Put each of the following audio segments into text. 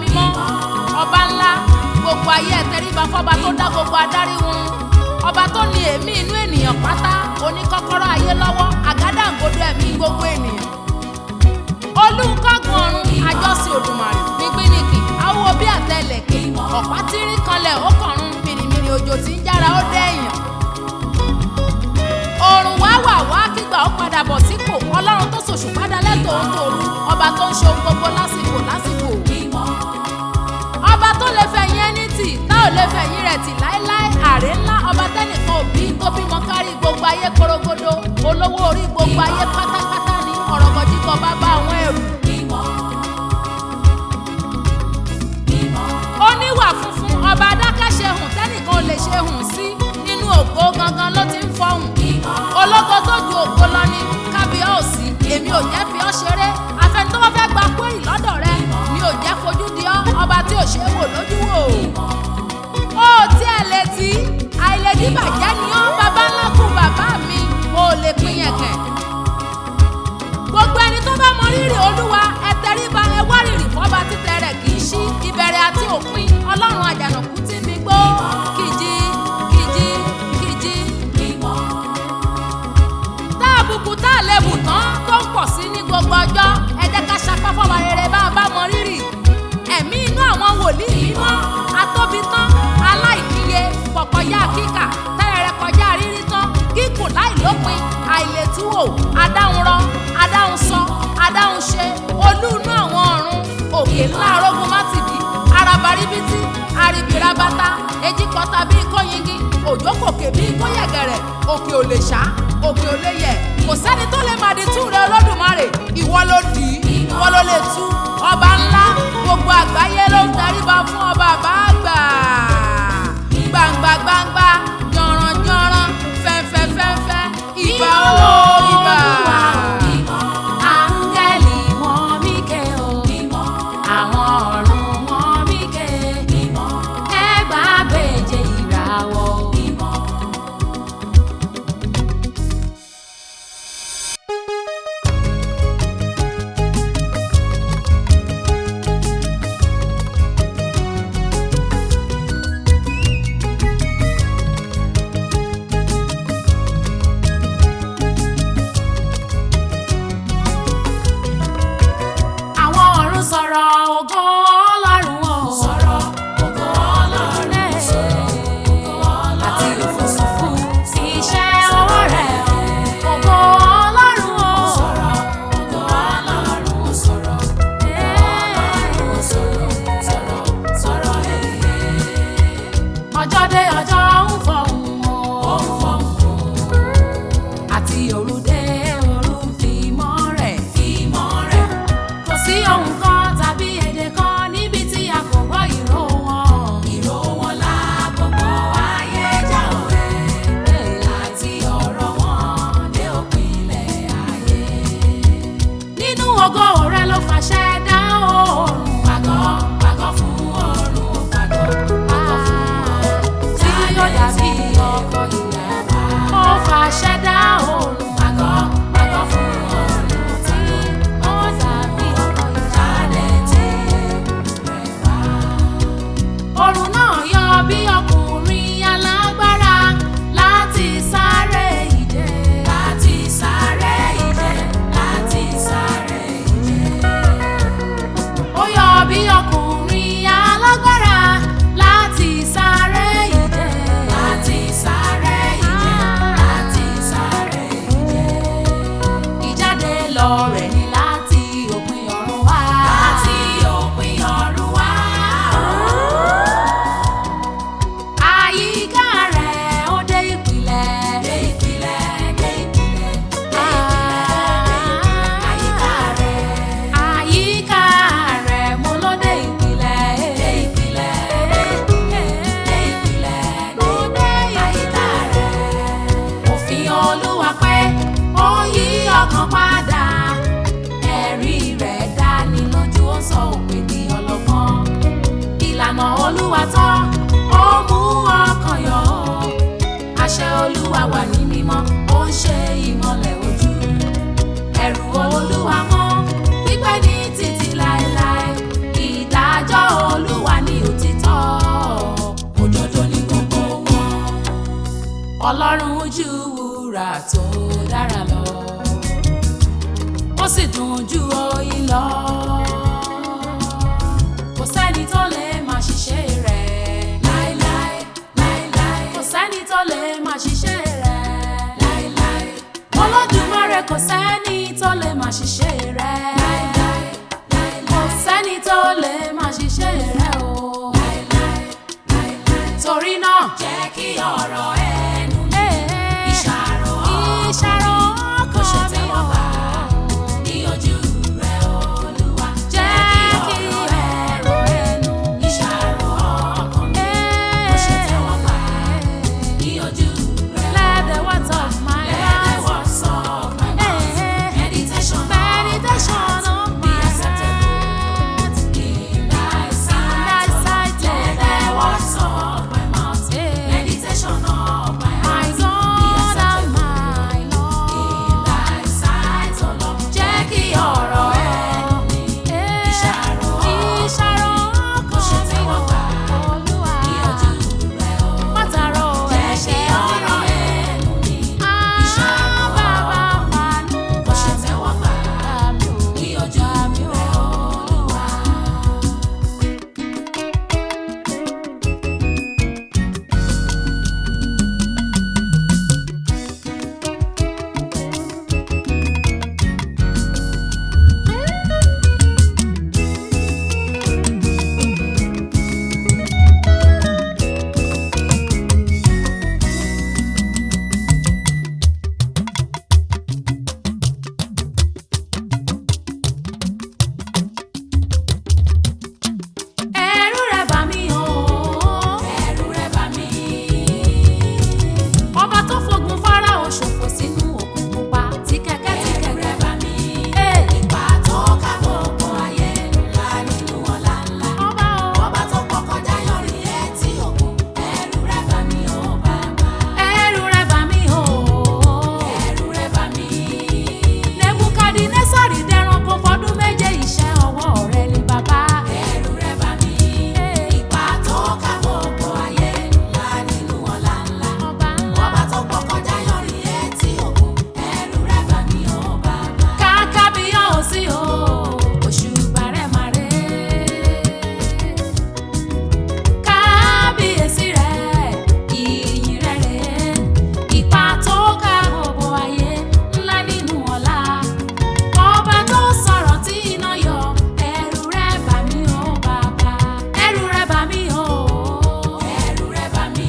mímọ́ ọba ńlá gbogbo ayé ẹ tẹríba fọba tó dá gbogbo adarí wọn ọba tó ní èémí inú ènìyàn pátá oníkọ́kọ́rọ́ ayé lọ́wọ́ àgádágodo ẹ̀mí gbogbo ènìyàn olùkọ́gun ọ̀run àjọsìn òdùmarè nígbìnìkì awo bí àtẹlẹ̀kẹ̀ ọ̀pá tírín kanlẹ̀ ó kọ̀run mìrìmìrì òjò tí ń jára ó dẹ́yìn òrùn wá wà wá kígbà ó padà bọ̀ sípò ọlọ́run tó ṣòṣù padà lẹ́tọ̀ọ́ ń tòru ọba tó ń ṣe ohun gbogbo lásìkò lásìkò ọba tó lè fẹ̀yìn ẹni tì tá ò lè fẹ̀yìn rẹ̀ tì láéláé àrè ńlá ọba tẹ́nìkan òbí tó bímọ kárí gbogbo ayé korogodo olówó orí gbogbo ayé pátápátá ní ọ̀rọ̀mọ̀jíkọ̀ bàbá àwọn ẹrù. oníwà funfun ọba adákẹ́ṣe hùn tẹ́nìkan ò lè ṣe hùn sí nínú ògo gangan ló ti ń fọhùn ológo tó ju ògo lọ ní kábíọ́ọ̀sì èmi ò jẹ́ fi ọ́ ṣeré afẹni tó bá fẹ́ gba kúrì lọ́dọ̀ rẹ mi ò jẹ́ fojú di ọ́ ọba tí ò ṣe é wò lójú wò ó tí ẹ lè tí àìlèdí bàjẹ́ ni ọ́ bàbá ńlá kù bàbá mi ò lè pín yẹn kẹ̀ gbogbo ẹni tó bá mọ rírì olúwa ẹ tẹríba ẹ wá rírì fọba títẹ rẹ kì í ṣí ìbẹ̀rẹ̀ àti òpin ọlọ́run àjànàkú tí mi gbó kìjì kìjì kìjì tá àbùkù tá àlebù tán tó ń pọ̀ sí ní gbogbo ọjọ́ ẹ jẹ́ ká sapá fọba rere bá a bá mọ rírì ẹ̀mí inú àwọn wòlíì mímọ́ atóbi tán aláìníye pọ̀kọjá kíkà tẹ́rẹ̀rẹ̀ kọjá rírí tán kíkùn láìlópin àìlètúwò adáhunrọ adáhunsọ adáhunṣe olú inú àwọn ọ̀run òkè ńlá arógun mátìdì arabaribiti aribirabata ejikọta bíi kóyingi òjò kòkè bíi kóyẹ̀gẹ̀rẹ̀ òkè ò lè ṣá òkè ò lè yẹ̀ kò sẹ́ni tó lè màdí tú rẹ olódùmarè ìwọ ló dì í ìwọ ló lè tú ọba ńlá gbogbo àgbáyé ló ń daríba fún ọba àbáàgbà gbangba gbangba jọ̀ràn jọ̀ràn fẹ́fẹ́ fẹ́fẹ́ ìbà ó ìbà. Áńgẹ́lì wọn míkè o, àwọn ọ̀run wọn míkè, ẹgbàá méje ìràwọ̀. Àwọn ọ̀run sọ̀rọ̀ ògo Ọlọ́run o. Sọ̀rọ̀ ògo Ọlọ́run. Àti òfurufú sí iṣẹ́ ọwọ́ rẹ̀ o. Ògo Ọlọ́run o. Sọ̀rọ̀ ògo Ọlọ́run sọ̀rọ̀. Ọlọ́run sọ̀rọ̀ sọ̀rọ̀ sọ̀rọ̀ ọjọ́ dé ọjọ́ ń fọhùn o. Ó ń fọhùn o. Àti òru dé òru fìmọ́ rẹ̀. Fìmọ́ rẹ̀ kò sí ohun kan tàbí èdè kan níbi tí a kò gbọ́ ìró wọn. ìró wọn la gbogbo ayé já òwe àti ọ̀rọ̀ wọn dé òpinlẹ̀ ayé. nínú ògo rẹ ló fàṣẹ dá oòrùn. pàgọ́ pàgọ́ fún oòrùn ó pàgọ́ pàgọ́ fún oòrùn. tí yóò dàbí ọkọ̀ ìyàwó. ó fàṣẹ dá oòrùn. pàgọ́ pàgọ́ fún oòrùn tí ó dàbí ọkọ̀ ìjáde tí rẹ̀ wá. Òrùn náà yọ bí ọkùnrin alágbára láti sáré ìje. Láti sáré ìje, láti sáré ìje. Ó yọ bí ọkùnrin alágbára láti sáré ìje. Láti sáré ìje, láti sáré ìje. Ìjáde lọ rẹ̀ ni láti òpin ọ̀run wá. Láti òpin ọ̀run wá. Àyíká rẹ̀ ó dé ìpìlẹ̀. Dé ìpìlẹ̀, dé ìpìlẹ̀, dé ìpìlẹ̀, àyíká rẹ̀. Àyíká rẹ̀ mo ló dé ìpìlẹ̀. Dé ìpìlẹ̀, dé ìpìlẹ̀, dé ìpìlẹ̀, mo dé àyíká rẹ̀. Òfin Olúwa pé ó yí ọkàn padà. Ẹ̀rí rẹ̀ dání lójú ó sọ òpè di ọlọ́gbọ́n ìlànà olúwa tán ó mú ọkàn yọ àṣẹ olúwa wà ní mímọ́ ó ń ṣe ìmọ́lẹ̀ ojú ẹ̀rù olúwa mọ́ pípẹ́ ní títí láéláé ìdájọ́ ọlọ́run ju wúrà tó dára lọ ó sì dùn ju oyin lọ kò sẹ́ni tó lè máa ṣiṣẹ́ rẹ̀ láéláé láéláé kò sẹ́ni tó lè máa ṣiṣẹ́ rẹ̀ láéláé olódùmarè kò sẹ́ni tó lè máa ṣiṣẹ́ rẹ̀ láéláé kò sẹ́ni tó lè máa ṣiṣẹ́ rẹ̀ o torí náà jẹ́ kí ọ̀rọ̀ ẹnu mi ìṣàrò ìṣàrò kò ṣe tẹ́wọ́ gbà ní ojú rẹ̀ olúwa jẹ́ kí ọ̀rọ̀ ẹnu mi ìṣàrò ọkàn mi kò ṣe tẹ́wọ́ gbà ní ojú rẹ̀ let the words of my mouth let the words of my mouth meditation meditation of my heart in thy sight let the words of my mouth meditation of my heart be acceptable my Lord. in thy sight o Lord jẹ́ kí ọ̀rọ̀ ẹnu mi ìṣàrò Ìṣàrò kò ṣe tẹ́wọ́ gbà Olúwa. ní ojú rẹ̀ o Mátàró jẹ́ kí ẹ̀ṣẹ̀ ọ̀rọ̀ ẹnu mi ìṣàrò bàbá fàánú kò ṣe tẹ́wọ́ gbà mi ò ní ojú rẹ̀ Olúwa. ẹ̀rù rẹ̀ bà mí o. ẹ̀rù rẹ̀ bà mí. Ọba tó fogun Fáráò ṣòfò sínú òkun pupa tí kẹ̀kẹ́ tí ẹ̀rù rẹ̀ kẹ̀kẹ́. bà mí. Ee, Ipa tó ká gbogbo ayé ńlá nínú ọ̀la ńlá. Ọba o. Ọba tó pọ̀ kọjá yọrí etí òkun. Ẹ̀rù rẹ̀ bà mí o bàbá. Ẹ̀rù rẹ̀ bà mí o. Ẹ̀rù rẹ̀ bà mí. Nebukadinésárì dẹranko fọdún méje iṣẹ́ ọwọ́ rẹ̀ ni bàbá. Ẹ̀rù rẹ̀ bà mí. Ipa tó ká gbogbo ayé ńlá nínú ọ̀la ńlá. Ọba ńlá. Ọba tó pọ̀ kọjá yọrí etí òkun. Ẹ̀rù rẹ̀ bà mí o bàbá. Kàkà bí yóò sí o. Òṣùbà rẹ̀ máa rẹ̀. Kábíyèsí rẹ̀, ìyìn rẹ̀ rẹ̀. Ipa tó ká gbogbo ayé ńlá nínú ọ̀la. Ọba tó sọ̀rọ̀ tí iná yọ. Ẹ̀rù rẹ̀ bà mí o bàbá. Ẹ̀rù rẹ̀ bà mí o. Ẹ̀rù rẹ̀ bà mí.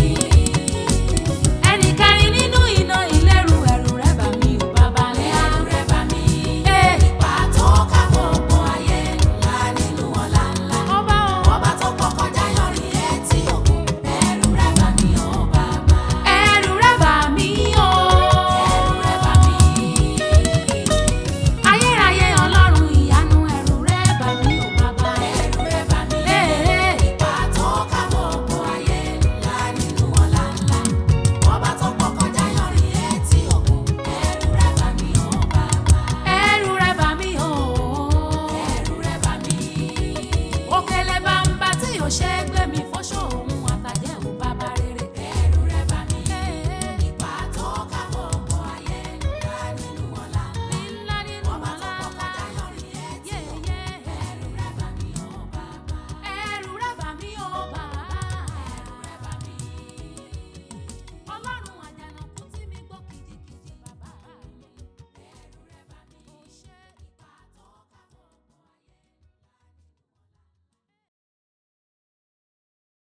Ẹnì kẹrin nínú iná ìlérú. Ẹ̀rù rẹ̀ bà mí o bàbá ńlá. Ẹ̀rù rẹ̀ bà mí. Ee, Ipa tó ká gbogbo ayé ńlá nínú ọ̀la ńlá. ọba o. Ọba tó pọ̀ kọjá yọrí etí òkun. Ẹ̀rù rẹ̀ bà mí o bàbá. Ẹ̀rù rẹ̀ bà mí o. Ẹ̀rù rẹ̀ bà mí. Ayérayé Ọlọ́run ìyanu ẹ̀rù rẹ̀ bà mí o bàbá. Ẹ̀rù rẹ̀ bà mí. Ee, Ipa tó ká gbogbo ayé ńlá nínú ọ̀la ńlá. Ọba tó pọ̀ kọjá yọrí etí òkun. Ẹ̀rù rẹ̀ bà mí o bàbá. ẹ̀rù rẹ̀ bà mí o. Ẹ̀rù rẹ̀ bà mí. Òkèlè bàǹbà tí ò ṣe é